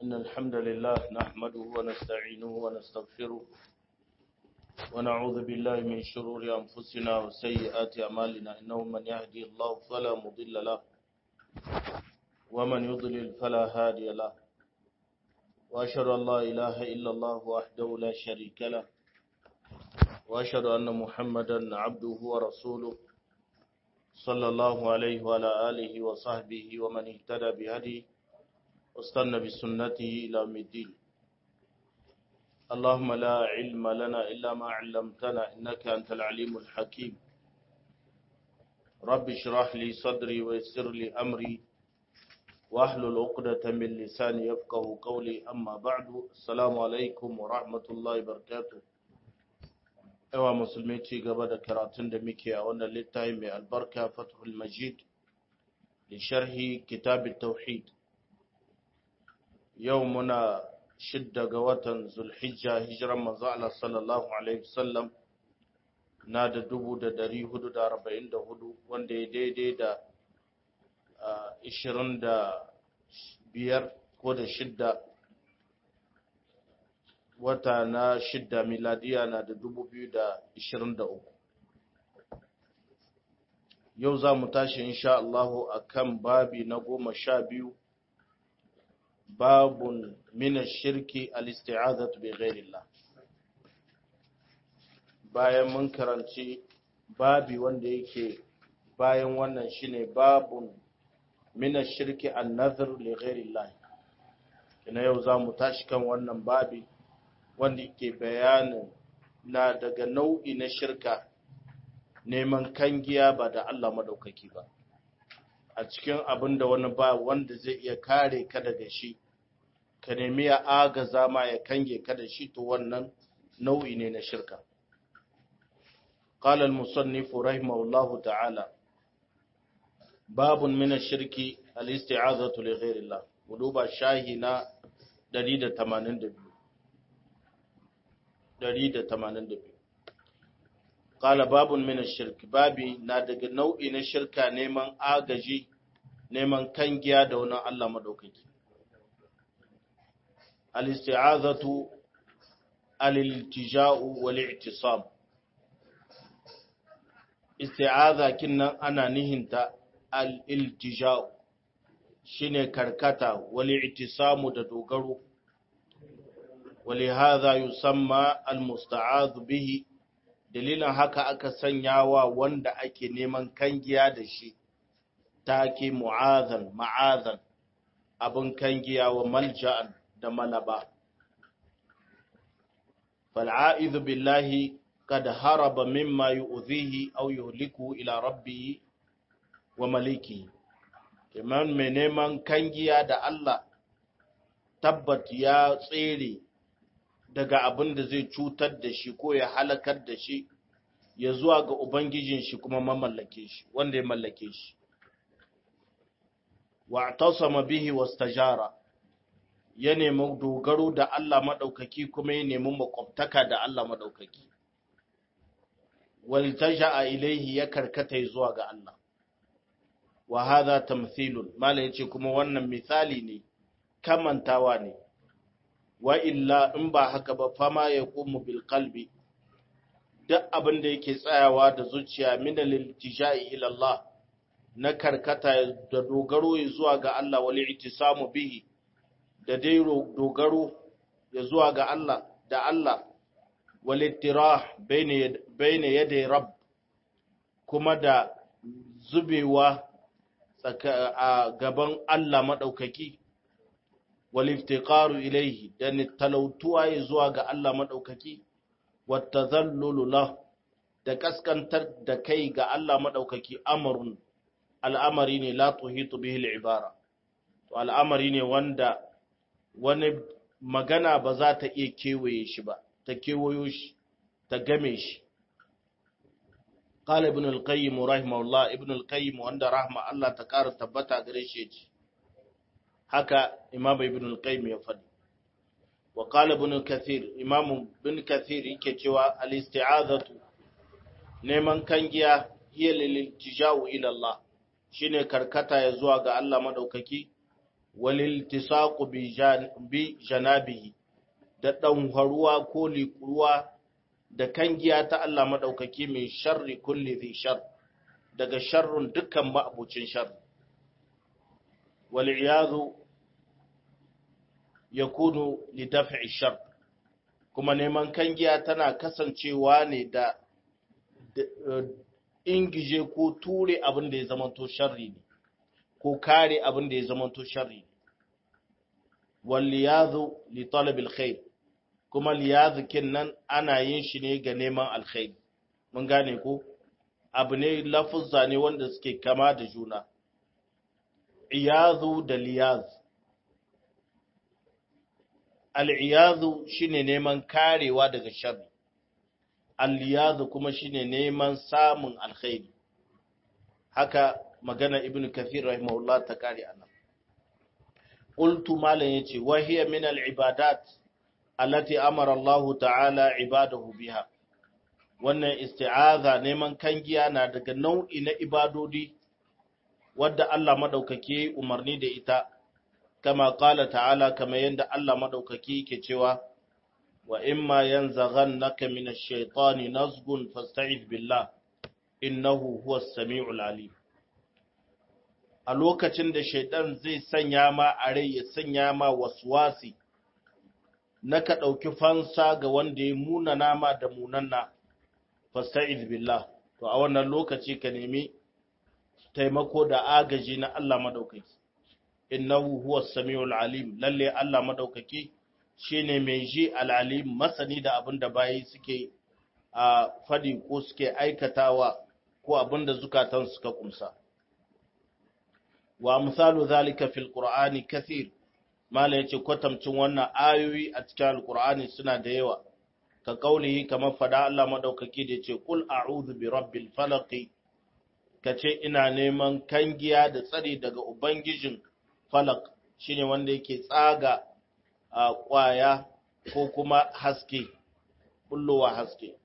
إن الحمد لله نحمده ونستعينه ونستغفره ونعوذ بالله من شرور أنفسنا وسيئات أعمالنا إنه من يهدي الله فلا مضل له ومن يضلل فلا هادي له وأشهد أن لا إله إلا الله وحده لا شريك له وأشهد أن محمدا عبده ورسوله صلى الله عليه وعلى آله وصحبه ومن اهتدى بهديه واستنى بسنته إلى يوم الدين اللهم لا علم لنا إلا ما علمتنا إنك أنت العليم الحكيم رب اشرح لي صدري ويسر لي أمري واحلل عقدة من لساني يفقه قولي أما بعد السلام عليكم ورحمة الله وبركاته yawa musulmi ci gaba da karatun da muke a wannan littafi mai albarka fathul majid da sharhi kitab tauhid yau muna shidda ga watan zulhijja hijiran manzo Allah sallallahu alaihi wasallam na da dubu da dari hudu da arba'in da hudu wanda ya daidai da ishirin da biyar ko da shidda wata na shidda miladiya na da dubu biyu da ishirin da uku yau za mu tashi insha Allahu a kan babi na goma sha biyu babun mina shirki al-isti'azatu bi ghairillah bayan mun karanci babi wanda yake bayan wannan shine babun mina shirki an-nazr li ghairillah ina yau za mu tashi kan wannan babi wanda ke bayanin na daga nau'i na shirka neman kangiya ba da Allah madaukaki ba a cikin abin da wani ba wanda zai iya kare ka daga shi ka nemi ya agaza ma ya kange ka da shi to wannan nau'i ne na shirka قال المصنف رحمه الله تعالى باب من الشرك الاستعاذة لغير الله ودوبا شاهنا 182 182 Kala babun mina shirk babi na daga nau'i na shirka neman agaji neman kangiya da wani Allah madaukaki. Al-isti'azatu al-iltija'u wal i'tisam. Isti'aza kinnan ana nihinta al-iltija'u shine karkata wal i'tisamu da dogaro. ولهذا يسمى المستعاذ به dalilin haka aka sanya wa wanda ake neman kangiya da shi take mu'azan ma'azan abin kangiya wa malja'an da malaba fal'a'izu billahi kad haraba mimma yu'zihi aw yuhliku ila rabbihi wa maliki kiman mai neman kangiya da Allah tabbat ya tsere daga abin da zai cutar da shi ko ya halakar da shi ya zuwa ga Ubangijin shi kuma mamallake shi wanda ya mallake shi. Wa tasama bihi wastajara ya nemi dogaro da Allah maɗaukaki kuma ya nemi makwabtaka da Allah maɗaukaki. Waltaja a ilaihi ya karkata zuwa ga Allah. Wa hadha tamthilun mala yace kuma wannan misali ne kamantawa ne wa illa in ba haka ba fama ya ƙumu bil kalbi duk abin da yake tsayawa da zuciya minal iltijai ila Allah na karkata da dogaro zuwa ga Allah wal ittisamu bihi da dai dogaro ya zuwa ga Allah da Allah wal ittirah bayna yaday rabb kuma da zubewa a gaban Allah madaukaki waliftiqaru ilaihi da talautuwa ya zuwa ga Allah madaukaki wattazallulu lah da kaskantar da kai ga Allah madaukaki amrun al'amari ne la tuhitu bihi al'ibara to al'amari ne wanda wani magana ba za ta iya kewaye shi ba ta kewayo shi ta game shi قال ابن القيم رحمه الله ابن القيم وعند رحمه الله تكار تبتا gare shi yace haka imam ibn al-qayyim ya faɗi wa qala ibn kathir imam ibn kathir yake cewa al-isti'azatu neman kangiya hiya lil-iltija'u ila Allah shine karkata ya zuwa ga Allah madaukaki waliltisaqu bi janabihi da ɗanharuwa ko liƙuwa da kangiya ta Allah maɗaukaki mai sharri kulli zai shar daga sharrun dukkan ma'abucin shar wal'iyazu ya kuno lidafi shar kuma neman kangiya tana kasancewa ne da ingije ko ture abin da ya zamanto sharri ne ko kare abin da ya zamanto sharri ne walliyazu li talabil khair kuma liyazikin nan ana yin shi ne ga neman alkhairi mun gane ko abu ne lafuzza ne wanda suke kama da juna iyazu da liyaz al'iyazu shine neman karewa daga sharri al-liyazu kuma shine neman samun alkhairi haka magana ibnu kathir rahimahullah ta kare anan qultu malan yace wa hiya min al-ibadat allati amara Allah ta'ala ibadahu biha wannan isti'aza neman kangiya na daga nau'i na ibadodi wadda Allah madaukake umarni da ita kama qala ta'ala kama yanda Allah madaukake yake cewa wa imma yanzaghannaka minash shaitani nazghun fasta'id billah innahu huwas samiul alim a lokacin da shaitan zai sanya ma a rai ya sanya ma waswasi na ka ɗauki fansa ga wanda ya munana ma da munanna fasta'iz billah to a wannan lokaci ka nemi taimako da agaji na Allah madaukaki innahu huwas samiul alim lalle Allah madaukaki shine mai ji al-alim masani da abin da bayi suke a fadi ko suke aikatawa ko abin da zukatan suka kumsa wa misalu zalika fil qur'ani kathir mala yace kwatamcin wannan ayoyi a cikin alqur'ani suna da yawa ka kaulihi kamar fada Allah madaukaki da yace qul a'udhu bi rabbil falaq kace ina neman kangiya da tsari daga ubangijin falak shine wanda yake tsaga a kwaya ko kuma haske bullowa haske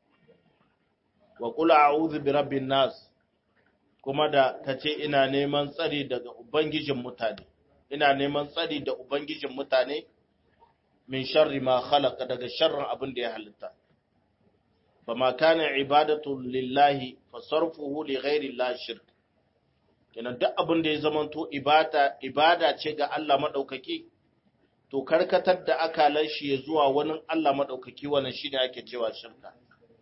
wa qul a'udhu bi rabbin nas kuma da kace ina neman tsari daga ubangijin mutane ina neman tsari da ubangijin mutane min sharri ma khalaqa daga sharrin abin da ya halitta fama kana ibadatu lillahi fasarfuhu li ghairi llahi shirk kenan duk abin da ya zamanto ibada ibada ce ga Allah madaukaki to karkatar da akalan shi ya zuwa wani Allah madaukaki wannan shine ake cewa shirka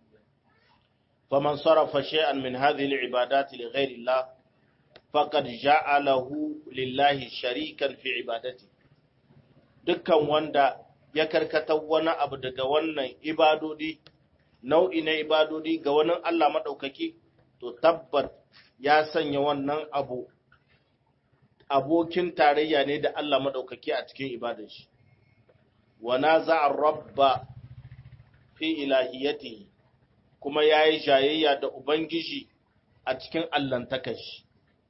faman sarafa shay'an min hadhihi al-ibadati li ghairi llah faqad ja'alahu lillahi sharikan fi ibadati dukkan wanda ya karkata wani abu daga wannan ibadodi nau'i na ibadodi ga wani Allah maɗaukaki to tabbat ya sanya wannan abu abokin tarayya ne da Allah maɗaukaki a cikin ibadar shi wa naza'a rabba fi ilahiyatihi kuma yayi jayayya da ubangiji a cikin allantakar shi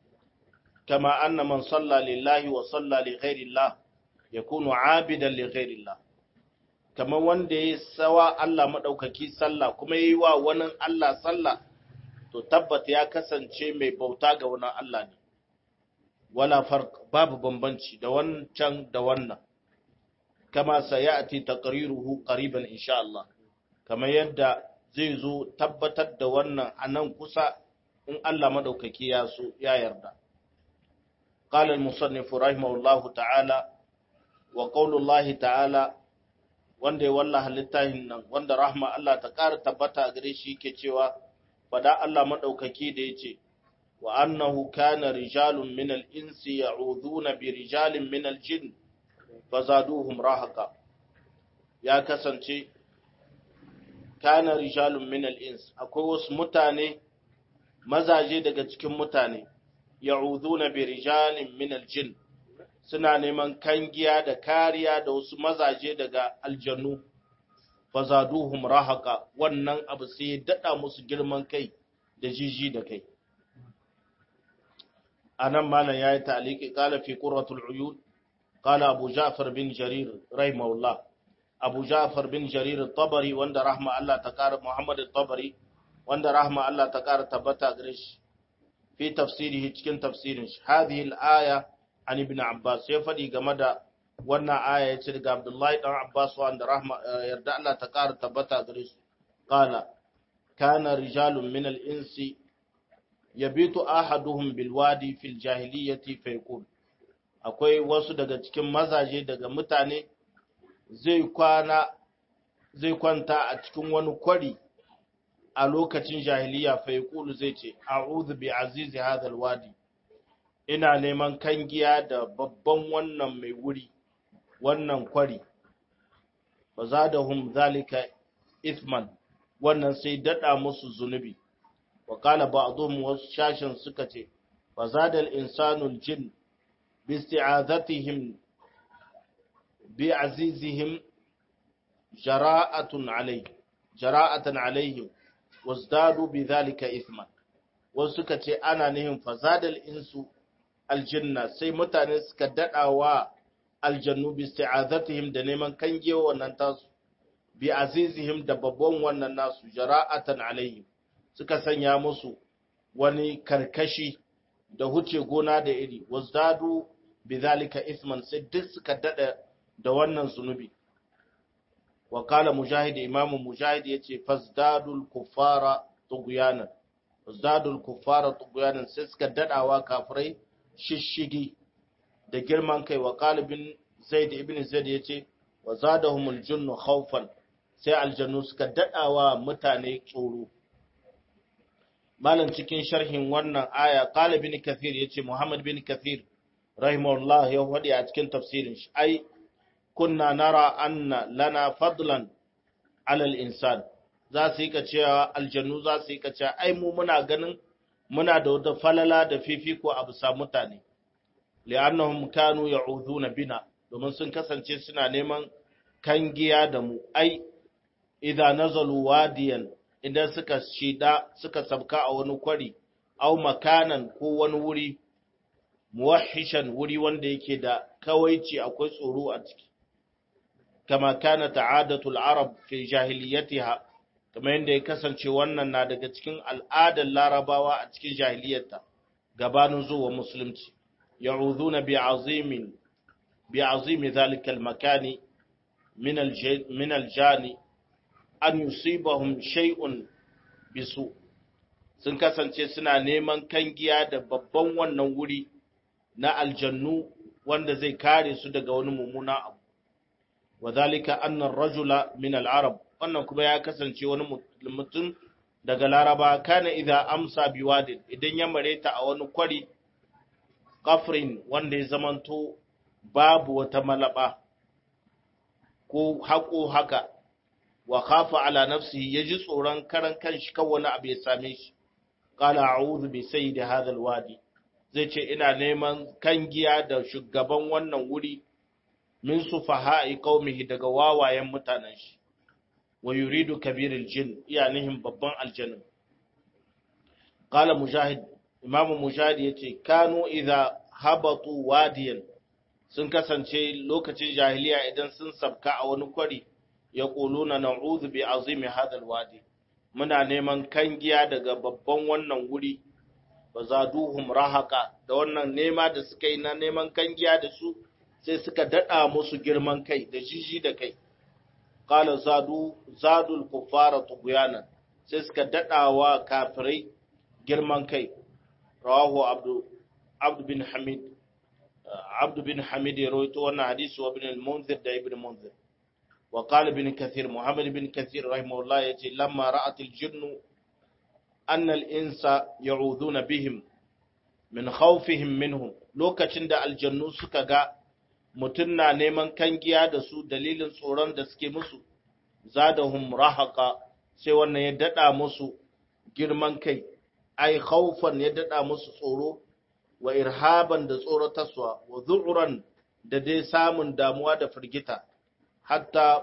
kama anna man salla lillahi wa salla li ghairillah yakunu abidan li ghairillah kamar wanda ya sawa Allah maɗaukaki sallah kuma ya yi wa wani Allah sallah to tabbata ya kasance mai bauta ga wani Allah ne wala farq babu bambanci da wancan da wannan kama sayati taqriruhu qariban insha Allah kamar yadda zai zo tabbatar da wannan anan kusa in Allah maɗaukaki ya so ya yarda قال المصنف رحمه الله تعالى وقول الله تعالى wanda ya wallaha littafin nan wanda rahma Allah ta ƙara tabbata a gare shi ke cewa fada Allah maɗaukaki da ya ce wa annahu kana rijalun min al-insi ya'udhuna bi rijalin min al-jin fazaduhum rahaqa ya kasance kana rijalun min al-ins akwai wasu mutane mazaje daga cikin mutane ya'udhuna bi rijalin min al-jin suna neman kangiya da kariya da wasu mazaje daga aljannu fazaduhum rahaka wannan abu sai ya dada musu girman kai da jiji da kai anan malam yayi ta'liqi qala fi qurratul uyun qala abu ja'far bin jarir rahimahullah abu ja'far bin jarir at-tabari wanda rahma Allah ta kara muhammad at-tabari wanda rahma Allah ta kara tabbata gare shi fi tafsirihi cikin tafsirin shi hadhihi al-aya an ibn Abbas ya faɗi game da wannan aya ya ce daga Abdullahi dan Abbas wanda rahma yarda Allah ta ƙara tabbata gare su qala kana rijalun min al-insi yabitu ahaduhum bil wadi fil jahiliyyati fa yaqul akwai wasu daga cikin mazaje daga mutane zai kwana zai kwanta a cikin wani kwari a lokacin jahiliya fa yaqulu zai ce a'udhu bi azizi hadha al-wadi ina neman kangiya da babban wannan mai wuri wannan kwari ba za da hum zalika ithman wannan sai dada musu zunubi wa kala ba'dhum wasu shashin suka ce fa zada al-insanu jin bi isti'azatihim bi azizihim jara'atun alayhi jara'atan alayhim wazdadu bi zalika ithman wasu suka ce ana nihin fa zada al-insu aljanna sai mutane suka dadawa aljannu bi isti'azatihim da neman kangewa wannan tasu bi azizihim da babban wannan nasu jara'atan alaihim suka sanya musu wani karkashi da huce gona da iri wazdadu bidhalika isman sai duk suka dada da wannan zunubi wa qala mujahid imam mujahid yace fazdadul kuffara tughyanan fazdadul kuffara tughyanan sai suka dadawa kafirai shishigi da girman kai wa qalibin zaid ibn zaid yace wa zadahumul junnu khawfan sai aljannu suka dadawa mutane tsoro malam cikin sharhin wannan aya qalibin kathir yace muhammad bin kathir rahimahullah ya wadi a cikin tafsirin shi ai kunna nara anna lana fadlan ala al-insan za su yi ka cewa aljannu za su yi ka cewa ai mu muna ganin muna da wata falala da fifiko a bisa mutane li'annahum kanu ya'uduna bina domin sun kasance suna neman kangiya da mu ai idza nazalu wadiyan idan suka shida suka sabka a wani kwari au makanan ko wani wuri muwahhishan wuri wanda yake da kawaici akwai tsoro a ciki kama kana ta'adatul arab fi jahiliyatiha kamar yadda ya kasance wannan na daga cikin al'adar larabawa a cikin jahiliyarta gabanin zuwa musulunci ya'udhuna bi azimin bi azimi zalika al-makani min min al-jani an yusibahum shay'un bisu sun kasance suna neman kangiya da babban wannan wuri na aljannu wanda zai kare su daga wani mummuna abu wa zalika anna ar-rajula min al-arab wannan kuma ya kasance wani mutum daga laraba kana idza amsa biwadin idan ya mareta a wani kwari kafrin wanda ya zamanto babu wata malaba ko haƙo haka wa khafa ala nafsihi yaji tsoron karan kanshi kan wani abu ya same shi qala a'udhu bi sayyidi hadha alwadi zai ce ina neman kangiya da shugaban wannan wuri min sufaha'i qaumihi daga wawayen mutanen shi wa yuridu kabiril jin iya nihin babban aljannin qala mujahid imamu mujahid yace kanu idza habatu wadiyan sun kasance lokacin jahiliya idan sun sabka a wani kwari ya quluna na'udhu bi azimi hadal wadi muna neman kangiya daga babban wannan wuri ba zaduhum rahaka da wannan nema da suka yi na neman kangiya da su sai suka dada musu girman kai da jiji da kai qala zadu zadul kuffara tughyanan sai suka dadawa kafirai girman kai rawahu abdu abdu bin hamid abdu bin hamid ya rawaito wannan hadisi wa ibn al-munzir da ibn munzir wa qala ibn kathir muhammad bin kathir rahimahullah yace lamma ra'at al-jinn anna al-insa ya'uduna bihim min khawfihim minhum lokacin da aljannu suka ga mutum na neman kangiya da su dalilin tsoron da suke musu zadahum rahaqa sai wannan ya dada musu girman kai ai khawfan ya dada musu tsoro wa irhaban da tsoratarwa wa zu'uran da dai samun damuwa da firgita hatta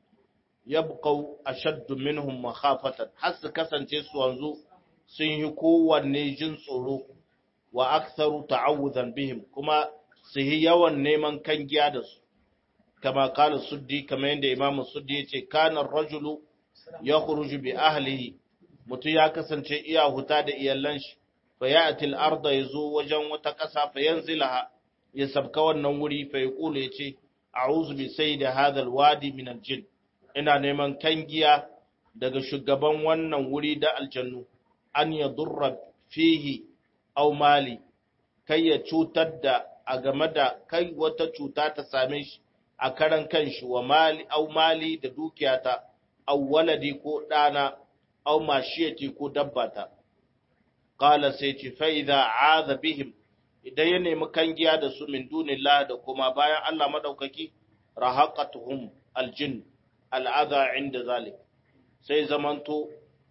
yabqau ashaddu minhum makhafatan har su kasance su wanzu sun yi kowanne jin tsoro wa aktharu ta'awudan bihim kuma su yi yawan neman kangiya da su kama kala suddi kamar yadda imam suddi ya ce kanar rajulu ya khuruju bi ahlihi mutum ya kasance iya huta da iyalan shi fa ya'ti al-arda yazo wajen wata ƙasa fa yanzilaha ya sabka wannan wuri fa yaqulu yace a'udhu bi sayyidi hadha alwadi min aljin ina neman kangiya daga shugaban wannan wuri da aljannu an yadurra fihi aw mali kai ya cutar da a game da kai wata cuta ta same shi a karan kanshi wa mali aw mali da dukiyata aw waladi ko dana aw mashiyati ko dabbata qala sai ce fa idza aadha bihim idan ya nemi kangiya da su min dunillah da kuma bayan Allah madaukaki rahaqatuhum aljin al'adha inda zalik sai zamanto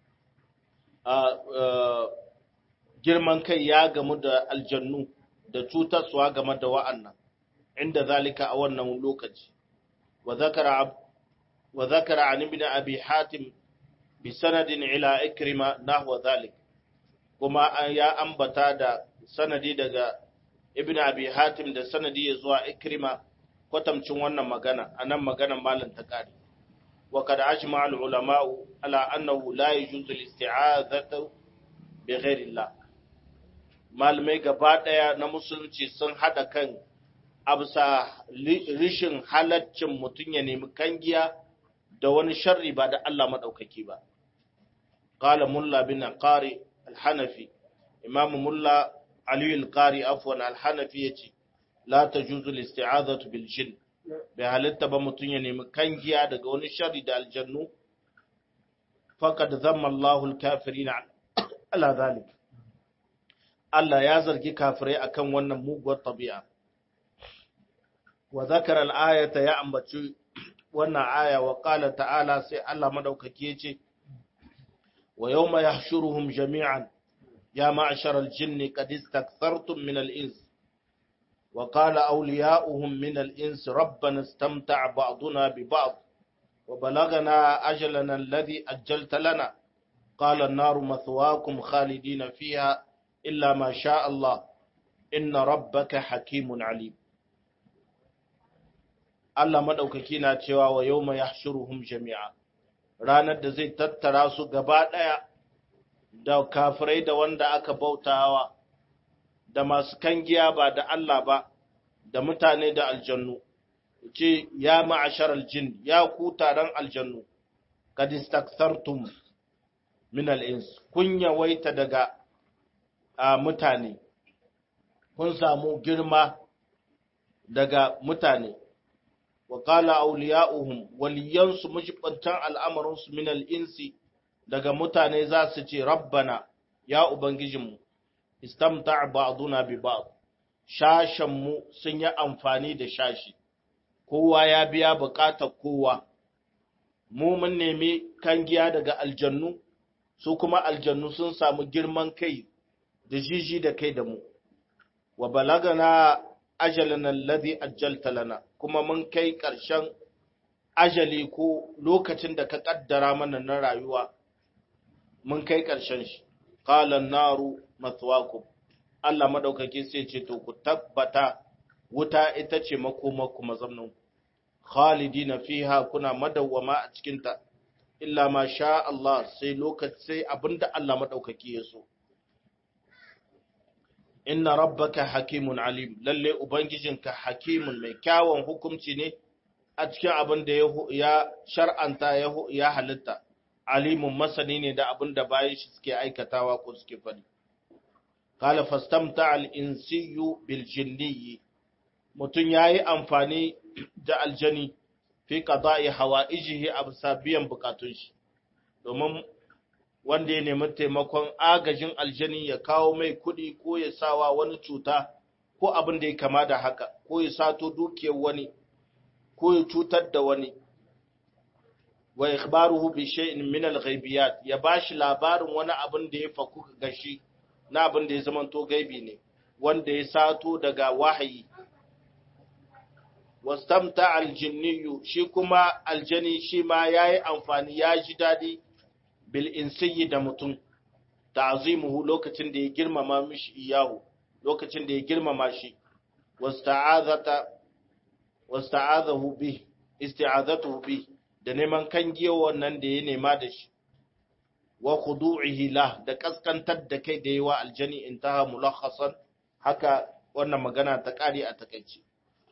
girman kai ya gamu da aljannu da cutarsuwa game da wa'annan inda zalika a wannan lokaci wa zakara wa zakara an ibn abi hatim bi sanadin ila ikrima nahwa zalik kuma ya ambata da sanadi daga ibn abi hatim da sanadi ya zuwa ikrima kwatamcin wannan magana anan maganan malam ta kare wa kad ajma al ulama ala annahu la yajuzu al isti'azatu bi ghairi Allah malamai gaba daya na musulunci sun hada kan absa rishin halaccin mutun ya nemi kangiya da wani sharri ba da Allah madaukaki ba qala mulla bin qari al hanafi imam mulla Ali al-Qari afwan al-Hanafi yace la tajuzu al-isti'azatu bil jinn bai halitta ba mutun ya nemi kangiya daga wani sharri da aljannu faqad zamma Allahu al-kafirin ala zalik Allah ya zargi kafirai akan wannan muguwar tabi'a wa zakara al-ayata ya ambaci wannan aya wa qala ta'ala sai Allah madaukaki yace wa yawma yahshuruhum jami'an يا معشر الجن قد استكثرتم من الإنس وقال أولياؤهم من الإنس ربنا استمتع بعضنا ببعض وبلغنا أجلنا الذي أجلت لنا قال النار مثواكم خالدين فيها إلا ما شاء الله إن ربك حكيم عليم Allah maɗaukaki na cewa wa yau mai yahshuruhum jami'a ranar da zai tattara su gaba ɗaya da kafirai da wanda aka bautawa da masu kangiya ba da Allah ba da mutane da aljannu ce ya ma'ashar aljin ya ku taron aljannu kad istakthartum min al-ins kun yawaita daga mutane kun samu girma daga mutane wa qala awliya'uhum waliyansu mujibantan al'amarinsu min al-insi daga mutane za su ce rabbana ya ubangijinmu istamta ba'duna bi ba'd shashanmu sun yi amfani da shashi kowa ya biya bukatar kowa mu mun nemi kangiya daga aljannu su kuma aljannu sun samu girman kai da jiji da kai da mu wa balagana ajalana alladhi ajjalta lana kuma mun kai ƙarshen ajali ko lokacin da ka kaddara mana na rayuwa mun kai ƙarshen shi qalan naru mathwakum Allah madaukake sai ce to ku tabbata wuta ita ce makomarku mazamnin khalidina fiha kuna madawwama a cikin ta illa ma sha Allah sai lokaci sai abinda Allah madaukake ya so inna rabbaka hakimun alim lalle ubangijinka hakimun mai kyawun hukunci ne a cikin abin da ya shar'anta ya halitta alimun masani ne da abin da bayan shi suke aikatawa ko suke faɗi. Kala fastamta al'insiyu biljinniyi, mutum ya yi amfani da aljani fi ƙaza'i hawa ijihi a bisa biyan bukatun shi, domin wanda ya nemi taimakon agajin aljani ya kawo mai kuɗi ko ya sawa wani cuta ko abin da ya kama da haka, ko ya sato dukiyar wani, ko ya cutar da wani. wa ikhbaruhu bi shay'in min al-ghaibiyat ya bashi labarin wani abin da ya faku gashi na abin da ya zamanto gaibi ne wanda ya sato daga wahayi wastamta al-jinniyu shi kuma aljani shi ma yayi amfani ya ji dadi bil insiyi da mutum ta'zimuhu lokacin da ya girmama mishi iyahu lokacin da ya girmama shi wasta'azata wasta'azahu bi isti'azatuhu bi da neman kangiyo wannan da ya nema da shi wa khudu'ihi la da kaskantar da kai da yawa aljani intaha mulakhasan haka wannan magana ta kare a takaice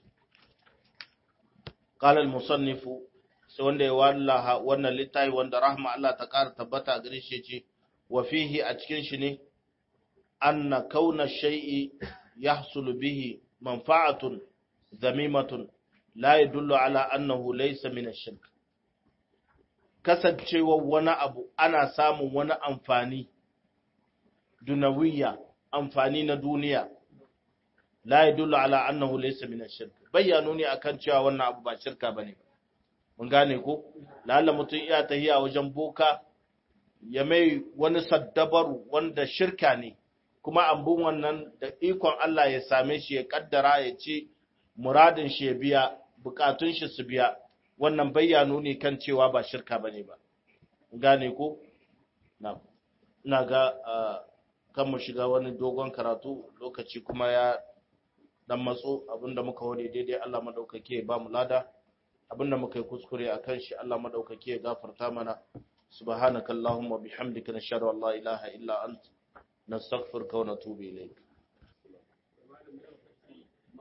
qala al-musannif sai wanda ya wallaha wannan littafi wanda rahma Allah ta kara tabbata gare shi ce wa fihi a cikin shi ne anna kauna shay'i yahsulu bihi manfa'atun zamimatun la yadullu ala annahu laysa min ash-shirk kasancewar wani abu ana samun wani amfani dunawiyya amfani na duniya la yadullu ala annahu laysa min ash-shirk bayyano ne akan cewa wannan abu ba shirka bane mun gane ko lalla mutum iya tahiya wajen boka ya mai wani saddabaru wanda shirka ne kuma ambun wannan da ikon Allah ya same shi ya kaddara ya ce muradin shi ya biya bukatun shi su biya wannan bayyano ne kan cewa ba shirka bane ba gane ko na ina ga kan mu shiga wani dogon karatu lokaci kuma ya dan matso abinda muka wade daidai Allah madaukake ya ba mu lada abinda muka yi kuskure akan shi Allah madaukake ya gafarta mana subhanakallahumma bihamdika nashhadu an la ilaha illa anta nastaghfiruka wa natubu ilayk